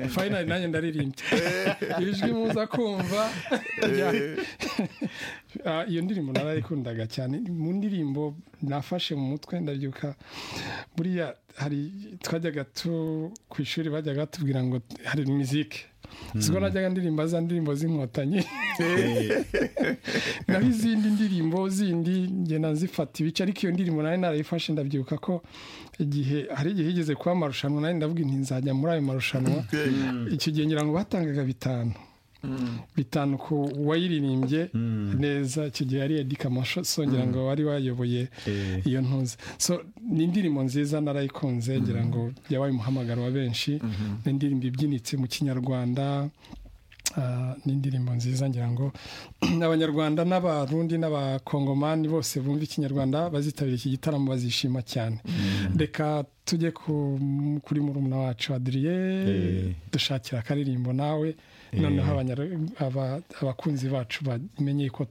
fayinari nanjye ndaririmbye ijwi muza kumva iyo ndirimbo narayikundaga cyane mu ndirimbo nafashe mu mutwe ndabyuka buriya hari twajyaga tu ku ishuri bajyaga batubwira ngo hari mizike siko najyaga ndirimba za ndirimbo z'inkotanyi naho izindi ndirimbo zindi ngenda nzifata ibice ariko iyo ndirimbo nari narayifashe ndabyuka ko igihe hari igihe higeze kuba amarushanwa nari ndavuga inti nzajya muri ayo marushanwa icyo gihe ngira ngo batangaga bitanu bitanu ku wayiririmbye neza icyo gihe yari edika amashaso ngira ngo wari wayoboye iyo ntuzi ni indirimbo nziza narayikunze ngira ngo yabaye umuhamagaro wa benshi ni indirimbo ibyinitse mu kinyarwanda ni indirimbo nziza ngira ngo abanyarwanda n'abarundi n'abakongomani bose bumva ikinyarwanda bazitabira iki gitaramo bazishima cyane reka tujye kuri murumuna wacu adiriye dushakira akaririmbo nawe noneho abakunzi bacu bamenye ko